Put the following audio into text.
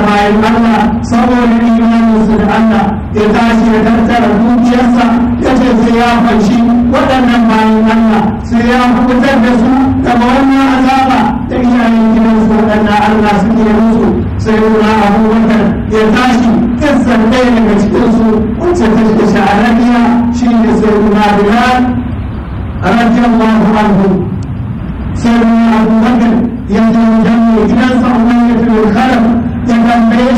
bayan Allah saboda imaninsu da Allah ya tashi ya tattara dukiyarsa ya ce sai ya fanshi waɗannan bayan Allah sai ya fitar da su daga wannan azaba ta iyayen gidansu waɗannan Allah suke musu sai nuna abubakar ya tashi kissan ɗaya daga cikinsu wacce ta ce sha'arariya shi ne sai nuna bilal radiyallahu anhu sai nuna abubakar ya zo wajen mai gidansa umar ya fi khalaf ya tambaye